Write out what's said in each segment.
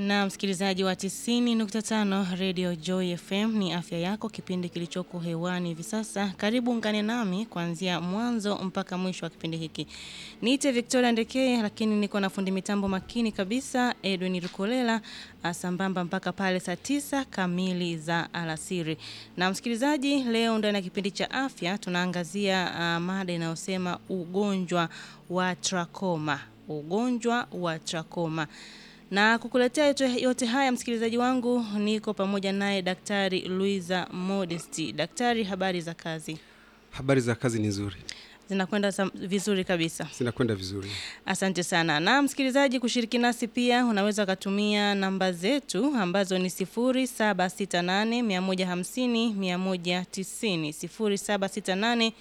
Na msikilizaji wa 90.5 Radio Joy FM ni afya yako, kipindi kilichoko hewani hivi sasa. Karibu ungane nami kuanzia mwanzo mpaka mwisho wa kipindi hiki. Niite Victoria Ndekeye, lakini niko na fundi mitambo makini kabisa Edwin Rukolela, sambamba mpaka pale saa tisa kamili za alasiri. Na msikilizaji, leo ndani ya kipindi cha afya tunaangazia uh, mada inayosema ugonjwa wa trakoma, ugonjwa wa trakoma na kukuletea yote, yote haya msikilizaji wangu, niko pamoja naye Daktari Luiza Modesti. Daktari, habari za kazi? Habari za kazi ni nzuri, Zinakwenda sam- vizuri kabisa. zinakwenda vizuri. Asante sana. Na msikilizaji, kushiriki nasi pia unaweza ukatumia namba zetu ambazo ni 0768 150 190, 0768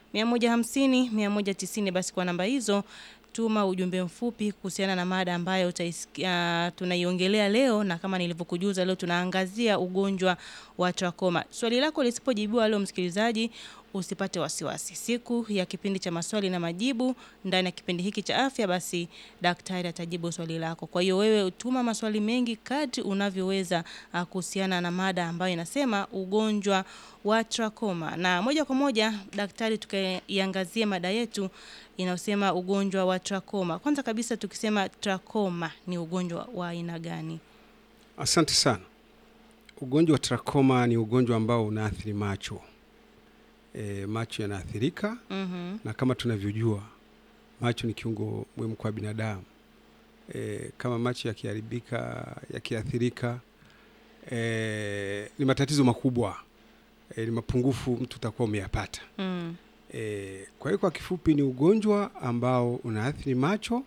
150 190. Basi kwa namba hizo tuma ujumbe mfupi kuhusiana na mada ambayo utaisikia tunaiongelea leo, na kama nilivyokujuza leo tunaangazia ugonjwa wa trakoma. Swali lako lisipojibiwa leo, msikilizaji, usipate wasiwasi. Siku ya kipindi cha maswali na majibu ndani ya kipindi hiki cha afya, basi daktari atajibu swali lako. Kwa hiyo wewe tuma maswali mengi kadri unavyoweza ah, kuhusiana na mada ambayo inasema ugonjwa wa trakoma. Na moja kwa moja daktari, tukaiangazie mada yetu inayosema ugonjwa wa trakoma. Kwanza kabisa tukisema trakoma ni ugonjwa wa aina gani? Asante sana. Ugonjwa wa trakoma ni ugonjwa ambao unaathiri macho. E, macho yanaathirika Mhm. na kama tunavyojua macho ni kiungo muhimu kwa binadamu. E, kama macho yakiharibika, yakiathirika, e, ni matatizo makubwa. E, ni mapungufu mtu utakuwa umeyapata. Mm. E, kwa hiyo kwa kifupi ni ugonjwa ambao unaathiri macho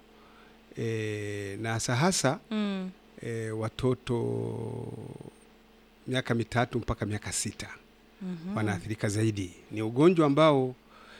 e, na hasa hasa Mm. e, watoto miaka mitatu mpaka miaka sita Mhm. wanaathirika zaidi. Ni ugonjwa ambao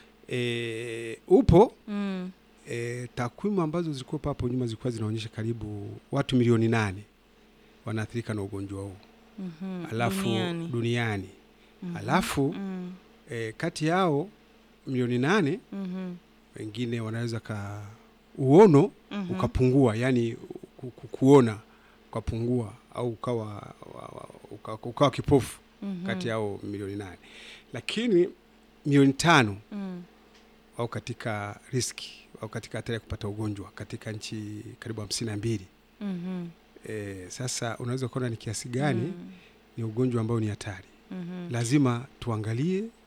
e, upo Mm. e, takwimu ambazo zilikuwepo hapo nyuma zilikuwa zinaonyesha karibu watu milioni nane wanaathirika na ugonjwa huu Mhm. alafu Duniani. duniani. Mhm. Alafu Mm. e, kati yao milioni nane Mhm. wengine wanaweza ka uono Mhm. ukapungua, yani ku- ku- kuona ukapungua au ukawa, wa- wa- uka- ukawa kipofu Mhm. kati yao milioni nane, lakini milioni tano Mm. au katika riski au katika hatari ya kupata ugonjwa katika nchi karibu hamsini na mbili. Mhm. E, sasa unaweza kuona ni kiasi gani Mm. ni ugonjwa ambao ni hatari. Mhm. Lazima tuangalie